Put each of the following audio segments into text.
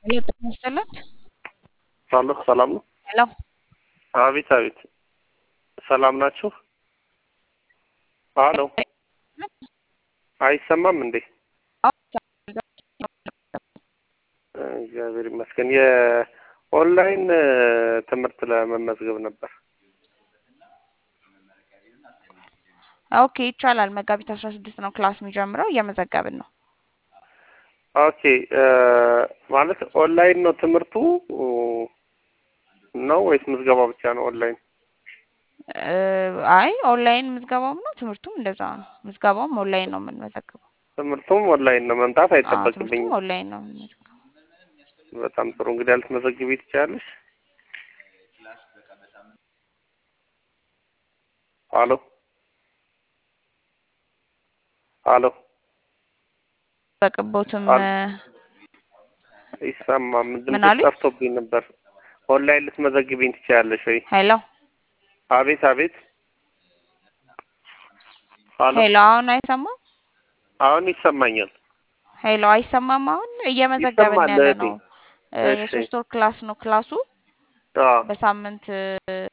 ሄሎ ጤና ይስጥልን። አሎ ሰላም ነው? ሄሎ አቤት አቤት፣ ሰላም ናችሁ? አሎ አይሰማም እንዴ? እግዚአብሔር ይመስገን። የኦንላይን ትምህርት ለመመዝገብ ነበር። ኦኬ ይቻላል። መጋቢት አስራ ስድስት ነው ክላስ የሚጀምረው። እየመዘገብን ነው። ኦኬ ማለት ኦንላይን ነው ትምህርቱ ነው ወይስ ምዝገባ ብቻ ነው ኦንላይን? እ አይ ኦንላይን ምዝገባውም ነው ትምህርቱም እንደዛ ነው። ምዝገባውም ኦንላይን ነው የምንመዘግበው። ትምህርቱም ኦንላይን ነው። መምጣት አዎ አይጠበቅብኝም። ትምህርቱም ኦንላይን ነው የምንመዘግበው። በጣም ጥሩ። እንግዲህ ልትመዘግቢ ትችያለሽ። አሎ አሎ በቅቦትም አል- ይሰማም ምን ድምፅሽ አሉኝ? ጠፍቶብኝ ነበር። ኦንላይን ልትመዘግቢኝ ትችያለሽ ወይ? ሄሎ አቤት አቤት። አሎ ሄሎ አሁን አይሰማም? አሁን ይሰማኛል። ሄሎ አይሰማም? አሁን እየመዘገብን ይሰማል ያለ እህቴ። ነው። እ እሺ የሶስት ወር ክላስ ነው ክላሱ አዎ በሳምንት እ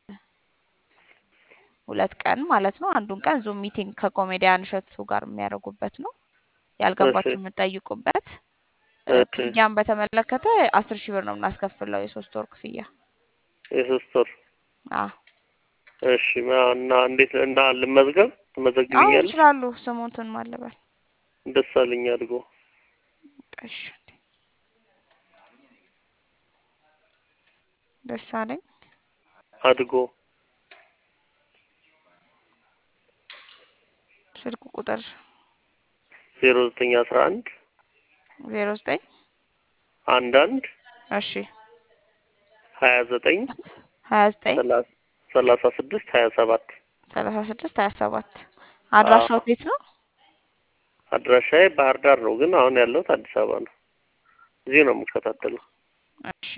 ሁለት ቀን ማለት ነው። አንዱን ቀን ዙም ሚቲንግ ከኮሜዲያን እሸቱ ጋር የሚያደርጉበት ነው። እሺ ያልገባችሁ የምትጠይቁበት እ እሺ ክፍያን በተመለከተ አስር ሺህ ብር ነው የምናስከፍለው የሶስት ወር ክፍያ። የሶስት ወር አዎ እሺ ማ- እና እንዴት እና ልመዝገብ አዎ ትመዘግቢኛለሽ? ይችላሉ። ስሙንትን ማለበል ደሳለኝ አድርጎ እሺ ደስ አለኝ። አድጎ ስልክ ቁጥር ዜሮ ዘጠኝ አስራ አንድ ዜሮ ዘጠኝ አንድ አንድ እሺ ሀያ ዘጠኝ ሀያ ዘጠኝ ሰላሳ ሰላሳ ስድስት ሀያ ሰባት ሰላሳ ስድስት ሀያ ሰባት አድራሻው የት ነው? አድራሻዬ ባህር ዳር ነው፣ ግን አሁን ያለሁት አዲስ አበባ ነው። እዚህ ነው የምከታተለው። እሺ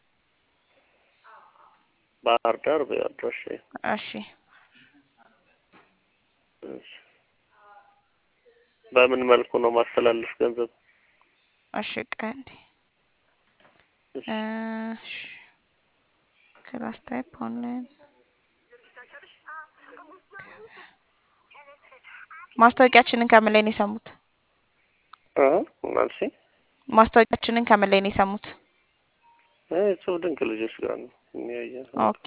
ባህር ዳር በአድራሻዬ። እሺ እሺ። በምን መልኩ ነው ማስተላለፍ ገንዘብ? እሺ ቀንዴ እሺ። እሺ ክላስ ታይፕ ኦንላይን ማስታወቂያችንን ከምን ላይ ነው የሰሙት? አ ማለት ማስታወቂያችንን ከምን ላይ ነው የሰሙት? እሱ ድንቅ ልጆች ጋር ነው የሚያየ ኦኬ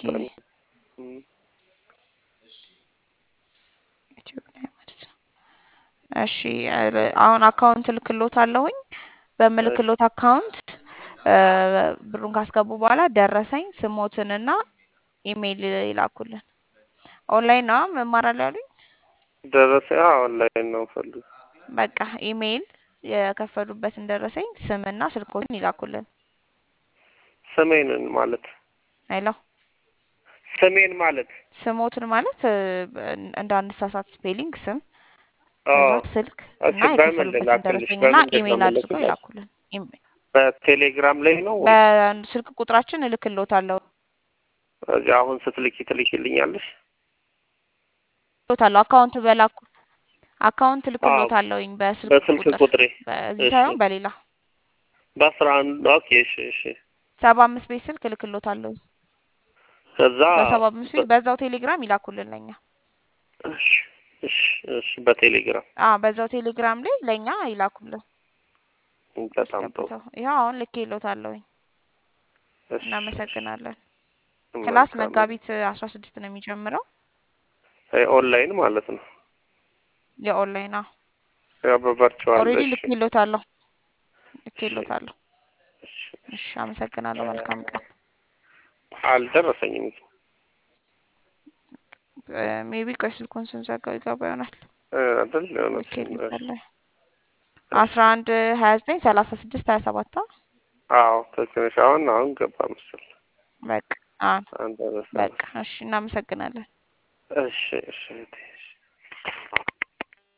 ዩቲዩብ ላይ ማለት ነው። እሺ ኧረ- አሁን አካውንት ልክሎት አለሁኝ። በምልክሎት አካውንት እ ብሩን ካስገቡ በኋላ ደረሰኝ ስሞትንና ኢሜይል ይላኩልን። ኦንላይን ነው መማራለሁ ያሉኝ። ደረሰ ኦንላይን ነው ፈልግ በቃ ኢሜይል የከፈሉበትን ደረሰኝ ስምና ስልኮትን ይላኩልን። ስሜንን ማለት አይሎ ስሜን ማለት ስሞትን ማለት እ እንደ አንድ ሳሳት ስፔሊንግ ስም አ ከዛ ስልክ እሺ እና በምን የከፈሉበትን ልላክልሽ? ደረሰኝና በምንድን ነው ኢሜይል አድርገው የምልክልሽ? ይላኩልን። ኢሜ- በቴሌግራም ላይ ነው ወይ? በስልክ ቁጥራችን እልክሎታለሁ እዚህ አሁን ስትልኪ ትልኪልኛለሽ? እልክሎታለሁ አካውንት በላኩ አካውንት አዎ እልክሎታለሁኝ በስልክ በስልክ ቁጥር ቁጥሬ በዚህ እሺ ሳይሆን በሌላ በአስራ አንድ ኦኬ እሺ እሺ ሰባ አምስት ቤት ስልክ እልክሎታለሁኝ ከዛ በሰባ አምስት ቤት በዛው ቴሌግራም ይላኩልን ለኛ እሺ እሺ እሺ በቴሌግራም አ በዛው ቴሌግራም ላይ ለኛ ይላኩልን በጣም ጥሩ አስገብተው ይኸው አሁን ልኬሎታለሁኝ እሺ እሺ እናመሰግናለን ክላስ መልካም መጋቢት አስራ ስድስት ነው የሚጀምረው አይ ኦንላይን ማለት ነው የኦንላይን አዎ ያው በቨርቹዋል ኦልሬዲ እሺ ልኬሎታለሁ እሺ ልኬሎታለሁ እሺ እሺ አመሰግናለሁ መልካም ቀን አልደረሰኝም ሜቢ ቆይ ስልኩን ስንዘጋው ይገባ ይሆናል እ አይደል የሆነ እሺ ልኬልታለሁ አስራ አንድ ሀያ ዘጠኝ ሰላሳ ስድስት ሀያ ሰባት አዎ ትንሽ አሁን አሁን ገባ መሰል በቃ አ አንተ በቃ እሺ እናመሰግናለን እሺ እሺ እህቴ፣ እሺ